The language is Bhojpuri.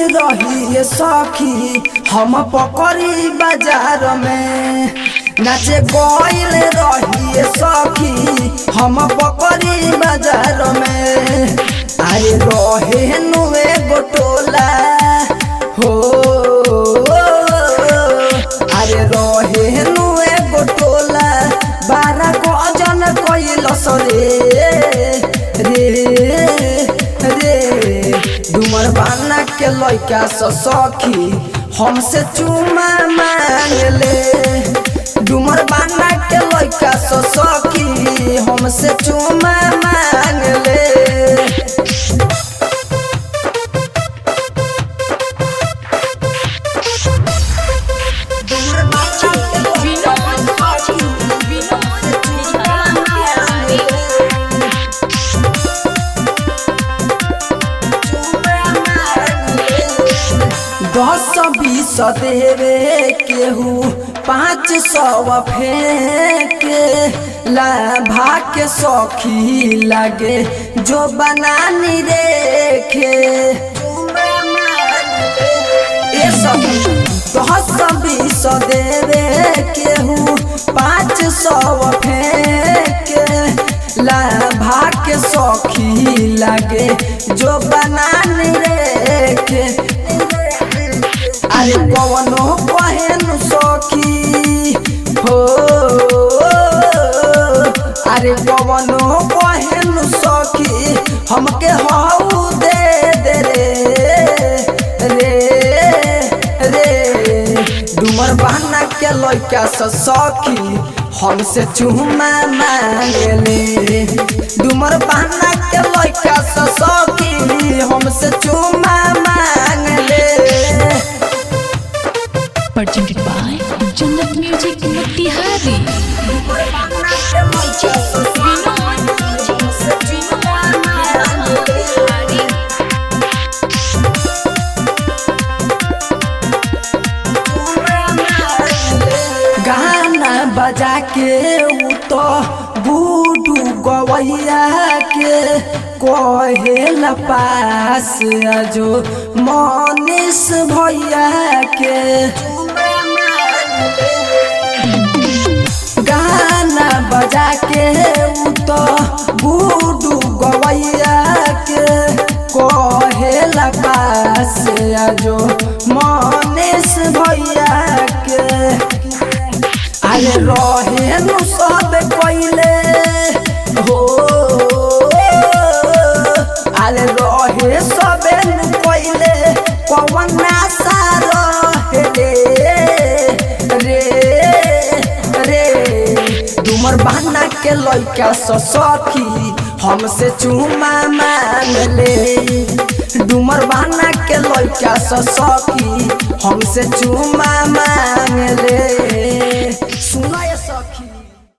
रही सखी हम पकड़ी बाजार में नाचे गइल रही सखी हम पकड़ी बाजार में अरे रहे नुए गोटोला हो अरे रहे नुए गोटोला बारह गजन कइल सरे रे रे डुमर बाना के लइका स सखी हमसे चुमा मांगले डुमर बाना के लइका स सखी हमसे चुमा मांगले दस बीस देवे केहू पाँच सौ फेंके लाभा के सखी लागे जो बनानी रेखे ए सखी दस बीस देवे केहू पाँच सौ फेंके लाभा के सखी लागे जो बनानी रेखे अरे कवनो पहन सखी हो अरे कवनो पहन सखी हमके हाउ दे दे रे रे रे डुमर बहना के लइका स सखी हमसे चुमा मांगले डुमर बहना के लइका स सखी हमसे चुमा मांगले presented by Jannat Music Motihari. गाना बजा के उ तो बूडू गवैया के कहे पास जो मनीष भैया के गाना बजा के उ तो बूडू गवैया के कहे पास जो मनीष भैया के अरे रहे नु सब कइले हो अरे रहे सबे नु कइले कवन नासा रहे रे रे रे डुमर बहना के लइका स सखी हमसे चुमा मांगले डुमर बहना के लइका स सखी हमसे चुमा मांगले